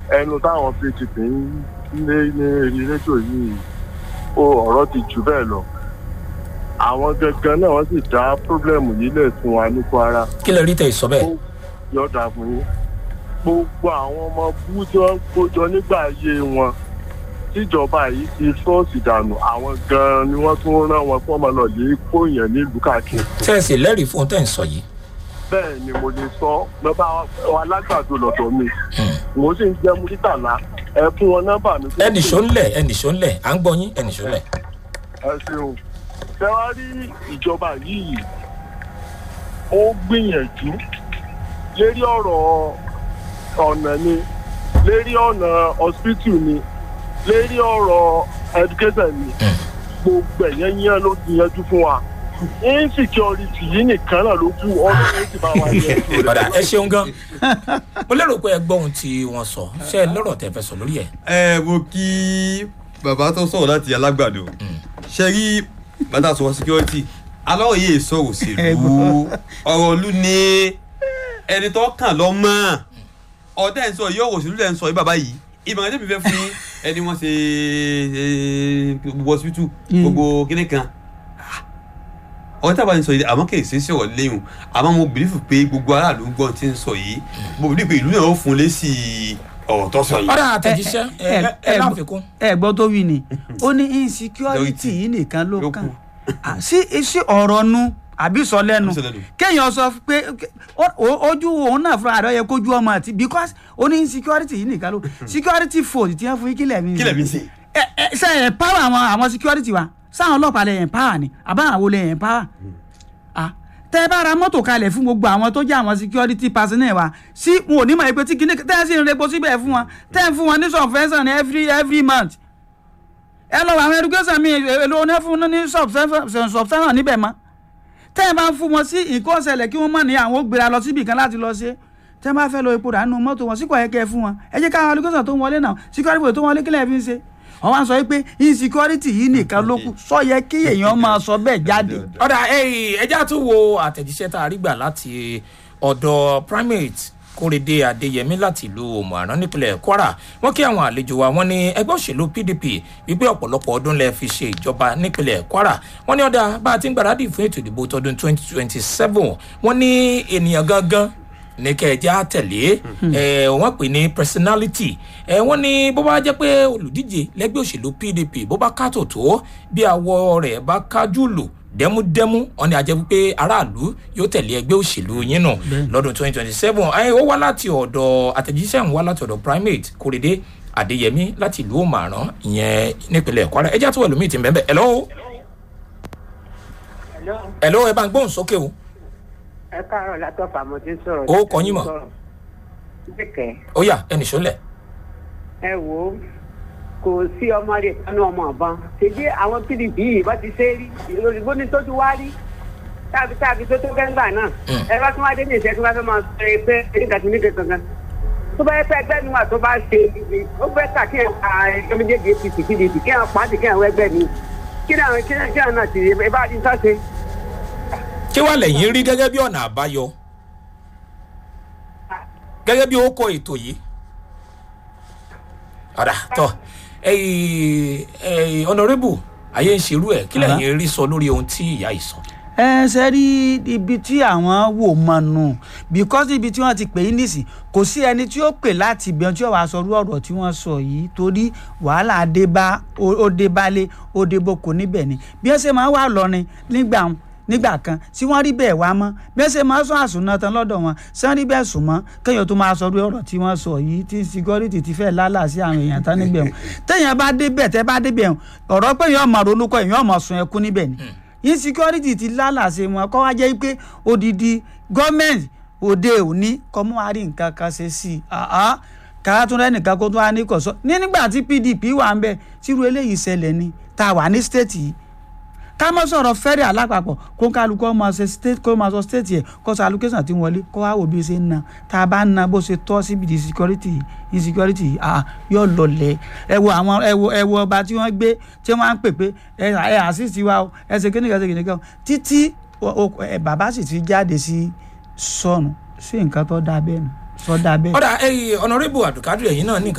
ẹnu táwọn pdp ń lé ní eré rédíò yìí ó ọ̀rọ̀ ti jù bẹ́ẹ̀ lọ àwọn gangan náà wọ́n sì dá pírọ́blẹ́mù yìí lẹ̀ fún wa ní kwara kí lè rí tẹ̀ sọ bẹ́ẹ̀. yọ̀ọ̀dà fún yín gbogbo àwọn ọmọ bú tí wọ́n kójọ nígbà ayé wọn tíjọba yìí ti fọ́ọ̀sì dànù àwọn gan-an ni wọ́n tún rán wọn fún ọmọ náà lè kó èèyàn nílùú káàkiri tẹ́ẹ̀sì lẹ́rìí fún tẹ̀ ń sọ yìí. bẹ́ẹ̀ ni mo lè sọ lọ́ba alágbàdo lọ́dọ̀ mi mo sì ń jẹ́ múrítàlá ẹ fún wọn nọ́mbà mi. ẹnì ṣó ń lẹ̀ ẹnì ṣó ń lẹ̀ à ń gbọ́ yín ẹnì ṣó ń lẹ̀. ẹ ṣeun ṣé wàá rí ìjọba yìí ó gbìyànjú lérí ọ̀rọ̀ ọ̀nà ni lérí ọ̀nà hospital ni lérí ọ̀rọ̀ education ni gbogbo ẹ̀yẹ́ yẹn ló ti yanjú fún wa insecurity yìí nìkan náà ló kú ọdún yìí ti bá wa yẹ jù padà ẹ ṣeun gan mo lérò pé ẹ gbọ́ ohun tí wọ́n sọ ṣé ẹ lọ́rọ̀ tẹ fẹ́ sọ lórí ẹ̀. ẹ mo kí bàbá tó sọ̀rọ̀ láti alágbàdo ṣe rí bàtà sọ̀rọ̀ security aláwọ̀ yìí sọ̀rọ̀ òṣèlú ọ̀rọ̀ olú ni ẹni tó kàn lọ mọ́ ọ̀dẹ́ ń sọ yìí ọ̀rọ̀ òṣèlú lẹ́ ń sọ yìí bàbá yìí ìmọ̀ràn tẹ́mi fẹ́ fún yín ẹni wọ́n ṣe gbogbo hospital gbogbo kíní kan ọ̀rọ̀ tí a bá ń sọ yìí àmọ́ kì í ṣe sí ọ̀rọ̀ léyìn àmọ́ mo bìlífù pé gbogbo aráàlú ń gbọ́n tí ń sọ yìí mo bìlífù pé ìlú náà ó fún lésì ọ̀rọ̀ tó sọ yìí. ọ̀rọ̀ àtẹ̀jíṣẹ́ ẹ ẹ láfikún. ẹ gbọ́ tó wí ni ó ní insecurity yìí nìkan ló ló kàn kù. Ah, sí sí ọ̀rọ̀ nu àbí sọ lẹ́nu Àbí sọ lẹ́nu. kéèyàn sọ pé ó- ó- ojú òun náà fúnra rẹ̀ yẹ kójú ọmọ àti because ó ní insecurity yìí nìkan ló security force tí wọ́n fún yín kílẹ̀ mi kí lẹ̀ mi ṣe. ẹ ẹ ṣe ẹ̀ power àwọn àwọn security wa sáwọn ọlọ́pàá lè empower ni àbáwọn àwọn olè empower ah tẹ bá ra mọ́tò kalẹ̀ fún gbogbo àwọn tó jẹ́ àwọn security personnel wa sí wọn ò ní mọ̀ pé tí kìíní tẹ́ ẹ sì ń repo síbẹ̀ fún wọn tẹ́ ẹ fún wọn ní subvention every every month ẹ lọ wọ àwọn education mi èlò oní fún ní subvention subvention níbẹ̀ mọ́ tẹ́ ẹ bá ń fún wọn sí nǹkan ọ̀sẹ̀lẹ̀ kí wọ́n mọ̀ ní àwọn ó gbéra lọ síbì kan láti lọ ṣe tẹ́ ẹ bá fẹ́ lọ epo rà nínú mọ́tò wọn síkọ̀ ẹ̀kẹ́ fún wọn ẹ jẹ́ káwọn education tó ń wọlé náà security boy tó ń wọlé kílẹ̀ fi ń ṣe wọ́n wá sọ pé insecurity yìí nìkan ló kù sọ yẹ kí èèyàn máa sọ bẹ́ẹ̀ jáde. ọ̀dà ẹja tún wo àtẹ̀jíṣẹ́ tá a rí gbà láti ọ̀dọ̀ primate kórèdé adéyẹmí láti ìlú òmùaran nípínlẹ̀ kwara wọ́n kí àwọn àlejò wa wọ́n ní ẹgbẹ́ òṣèlú pdp wípé ọ̀pọ̀lọpọ̀ ọdún lẹ fi ṣe ìjọba nípínlẹ̀ kwara wọ́n ní ọ̀dà bá a ti ń gbáradì fún ètò ìdìbò tọdún 2027 wọ́n ní ènìyàn gangan ní kẹjá tẹ̀lé ẹ wọ́n pè ní personality ẹ wọ́n ní bó bá jẹ́ pé olùdíje lẹ́gbẹ́ òṣèlú pdp bó bá kátó tó bí awọ rẹ̀ bá kájú lò dẹ́múdẹ́mú wọn ni a jẹ́ pé aráàlú yóò tẹ̀lé ẹgbẹ́ òṣèlú yín nù lọ́dún 2027 ẹ ó wá láti ọ̀dọ̀ àtẹ̀jíṣẹ́ ń wá láti ọ̀dọ̀ primate kórèdé adéyẹmí láti ìlú òmàrán ìyẹn nípínlẹ̀ kwara ẹjẹ́ àtúwọ̀ ẹlòmíì ti ń bẹ́ẹ̀ bẹ́ẹ̀ hello hello ẹ bá ń gbóhùn sókè o ẹ káàárọ̀ látọ̀fà mo ti ń sọ̀rọ̀. Ó kọ yín mọ̀. bẹ́ẹ̀kẹ́ ó yá ẹnì sólẹ̀ ẹ wò ó kò sí ọmọ rẹ̀ kanú ọmọ ọ̀bọ̀n ṣèjì àwọn pdp yìí bá ti ṣe é rí ìròyìnbó ní tó ti wá rí tàbí tàbí tó tó gẹ́gbà náà ẹ bá tún wá dé ní ìṣẹ́ tí wọ́n fẹ́ máa sọ pé nígbà tí nígbà kankan tó bá yẹ pé ẹgbẹ́ mi wà tó bá ṣe ó fẹ́ tà kí ẹ pa ẹgbẹ́ méjèèjì apc pdp kí ẹ pa á sì kí ẹ wọ ẹgbẹ́ mi kí ni àwọn kí ni kí ni náà ti ẹ bá ti sọ́ ṣe. kí wàá lẹ́yìn rí gẹ́gẹ́ bí ọ̀nà àbáyọ gẹ́gẹ́ bí ó kọ ètò yìí ọ̀dà tọ́ ọ̀nàrẹ́bù ayé ń ṣerú ẹ̀ kí lẹ́yìn rí sọ lórí ohun tí ìyá yìí sọ. ẹ ṣe rí ibi tí àwọn wò mọ nù because ibi tí wọ́n ti pè é nísìn kò sí ẹni tí ó pè láti ibẹ̀ tí ó wàá sọ irú ọ̀rọ̀ tí wọ́n sọ yìí torí wàhálà dé bá ó dé bálé ó dé boko níbẹ̀ ni bí wọ́n ṣe máa wà lọ́rin nígbà wọn nígbà kan tí wọ́n rí bẹ́ẹ̀ wá mọ́ bí wọ́n ṣe máa sọ àsùnà tán lọ́dọ̀ wọn ṣé wọ́n rí bẹ́ẹ̀ sùn mọ́ kéèyàn tó máa sọ orí ọ̀rọ̀ tí wọ́n sọ yìí tí security ti fẹ́ lálà sí àwọn èèyàn tán níbẹ̀ wọn téèyàn bá débẹ̀ tẹ́ bá débẹ̀ wọn ọ̀rọ̀ pé èèyàn máa ronú kọ́ èèyàn máa sun ẹkún níbẹ̀ ni insecurity ti lálà sí wọn kọ́ wá jẹ́ pé odidi gọ́ọ̀mẹ̀ntì òde òní kọ́ mú wa rí nǹkan kan ṣe sí i kára tún rẹ́nìkan kó tún wá ní kọ̀sọ́ ní nígbà tí pdp wà ń bẹ̀ tírú eléyìí ṣẹlẹ̀ ni tá a wà ní state yìí ká mọ́ sọ̀rọ̀ fẹ́rẹ̀ alápapọ̀ kó kálukú ọmọ ṣe state kó máa sọ state yẹ kó sọ allocation tí wọlé kó wá wò bí ó ṣe ń na tá a bá ń na bó ṣe tọ́ síbi di security insecurity ah yóò lọlẹ̀ ẹ wo àwọn ẹ wo ẹ wo ọba tí wọ́n gbé tí wọ́n á ń pè pé ẹ ẹ assist wa o ẹ ṣe kíni kan ṣe kíni kan títí ẹ bàbá sì ti jáde sí sọnù sí nǹkan tó dáa bẹ́ẹ̀ nù sọ dáa bẹ́ẹ̀. ọ̀dà ọ̀nàrẹ́bù àdùkádù ẹ̀yìn náà ní